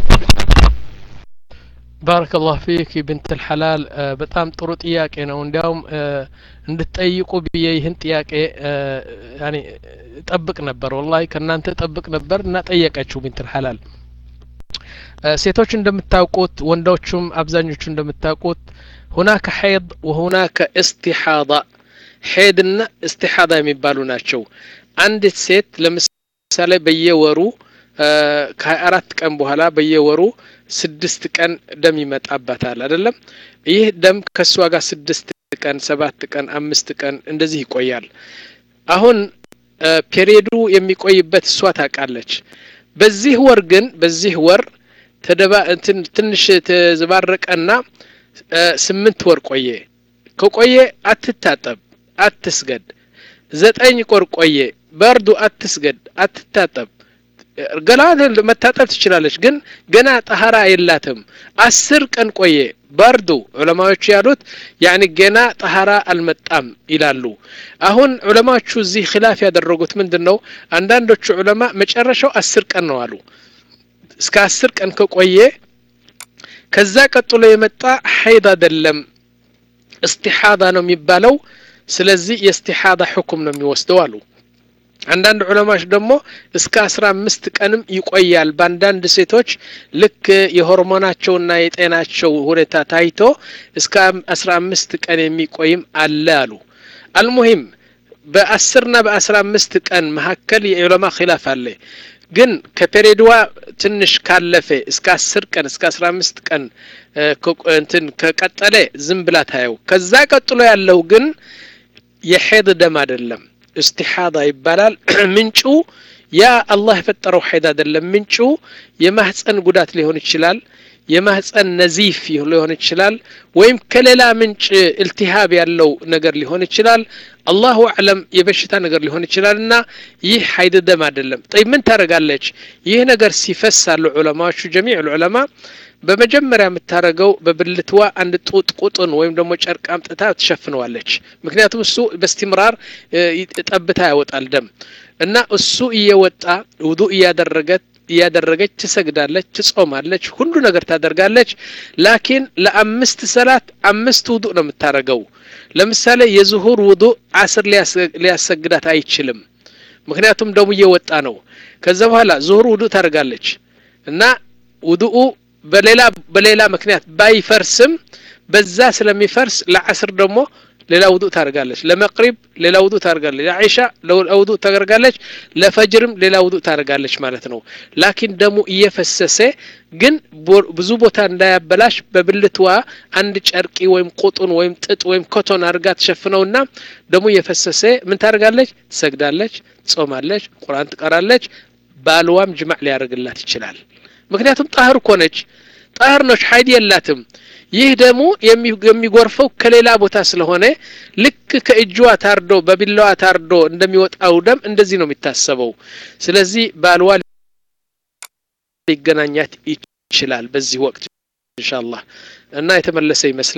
ባረከ ላሁ ፊክ ብንት ልሐላል በጣም ጥሩ ጥያቄ ነው እንዲያውም እንድትጠይቁ ብዬ ይህን ጥያቄ ያኔ ጠብቅ ነበር ወላሂ ከእናንተ ጠብቅ ነበር እና ጠየቀችው ብንት ልሐላል ሴቶች እንደምታውቁት ወንዶቹም አብዛኞቹ እንደምታውቁት ሁናከ ሐይድ ወሁናከ እስቲሓዳ ሄድና እስቲሓዳ የሚባሉ ናቸው አንዲት ሴት ለምሳሌ በየወሩ ከሀያ አራት ቀን በኋላ በየወሩ ስድስት ቀን ደም ይመጣባታል አይደለም ይህ ደም ከእሷ ጋር ስድስት ቀን ሰባት ቀን አምስት ቀን እንደዚህ ይቆያል አሁን ፔሪየዱ የሚቆይበት እሷ ታውቃለች በዚህ ወር ግን በዚህ ወር ተደባ ትንሽ ተዘባረቀና ስምንት ወር ቆየ ከቆየ አትታጠብ አትስገድ ዘጠኝ ቆር ቆየ በርዱ አትስገድ አትታጠብ ገላ መታጠብ ትችላለች ግን ገና ጠሀራ የላትም አስር ቀን ቆየ በርዱ ዑለማዎቹ ያሉት ያኒ ገና ጠሀራ አልመጣም ይላሉ አሁን ዑለማዎቹ እዚህ ኪላፍ ያደረጉት ምንድን ነው አንዳንዶቹ ዑለማ መጨረሻው አስር ቀን ነው አሉ እስከ አስር ቀን ከቆየ ከዛ ቀጥሎ የመጣ ሐይድ አይደለም እስቲሓዳ ነው የሚባለው ስለዚህ የእስቲሓዳ ሕኩም ነው የሚወስደው አሉ አንዳንድ ዑለማዎች ደግሞ እስከ አስራ አምስት ቀንም ይቆያል በአንዳንድ ሴቶች ልክ የሆርሞናቸውና የጤናቸው ሁኔታ ታይቶ እስከ አስራ አምስት ቀን የሚቆይም አለ አሉ አልሙሂም በአስርና በአስራ አምስት ቀን መካከል የዑለማ ኪላፍ አለ ግን ከፔሬድዋ ትንሽ ካለፈ እስከ አስር ቀን እስከ አስራ አምስት ቀን እንትን ከቀጠለ ዝም ብላ ታየው ከዛ ቀጥሎ ያለው ግን የሄድ ደም አይደለም እስቲሓዳ ይባላል ምንጩ ያ አላህ የፈጠረው ሐይድ አይደለም ምንጩ የማህፀን ጉዳት ሊሆን ይችላል የማህፀን ነዚፍ ሊሆን ይችላል ወይም ከሌላ ምንጭ እልቲሃብ ያለው ነገር ሊሆን ይችላል አላሁ አዕለም የበሽታ ነገር ሊሆን ይችላል እና ይህ ሀይድ ደም አይደለም ጠይ ምን ታደረጋለች ይህ ነገር ሲፈስ አሉ ዑለማዎቹ ጀሚዕ ዑለማ በመጀመሪያ የምታደረገው በብልትዋ አንድ ጡጥ ቁጥን ወይም ደግሞ ጨርቅ አምጥታ ትሸፍነዋለች ምክንያቱም እሱ በስቲምራር ጠብታ ያወጣል ደም እና እሱ እየወጣ ውዱ እያደረገት እያደረገች ትሰግዳለች ትጾማለች ሁሉ ነገር ታደርጋለች ላኪን ለአምስት ሰላት አምስት ውዱእ ነው የምታደረገው ለምሳሌ የዝሁር ውዱእ አስር ሊያሰግዳት አይችልም ምክንያቱም ደሙ እየወጣ ነው ከዛ በኋላ ዝሁር ውዱእ ታደርጋለች እና ውዱኡ በሌላ በሌላ ምክንያት ባይፈርስም በዛ ስለሚፈርስ ለአስር ደግሞ ሌላ ውዱእ ታደርጋለች ለመቅሪብ ሌላ ውዱእ ታደርጋለች ለዒሻ ውዱእ ታደርጋለች ለፈጅርም ሌላ ውዱእ ታደርጋለች ማለት ነው ላኪን ደሙ እየፈሰሰ ግን ብዙ ቦታ እንዳያበላሽ በብልትዋ አንድ ጨርቂ ወይም ቁጡን ወይም ጥጥ ወይም ኮቶን አድርጋ ትሸፍነውና ደሙ እየፈሰሰ ምን ታደርጋለች ትሰግዳለች ትጾማለች ቁርአን ትቀራለች ባልዋም ጅማዕ ሊያደርግላት ይችላል ምክንያቱም ጣህር እኮ ነች ጣህር ነች ሀይድ የላትም ይህ ደግሞ የሚጎርፈው ከሌላ ቦታ ስለሆነ ልክ ከእጅዋ ታርዶ በቢላዋ ታርዶ እንደሚወጣው ደም እንደዚህ ነው የሚታሰበው ስለዚህ ባልዋ ሊገናኛት ይችላል በዚህ ወቅት ኢንሻአላህ እና የተመለሰ ይመስላል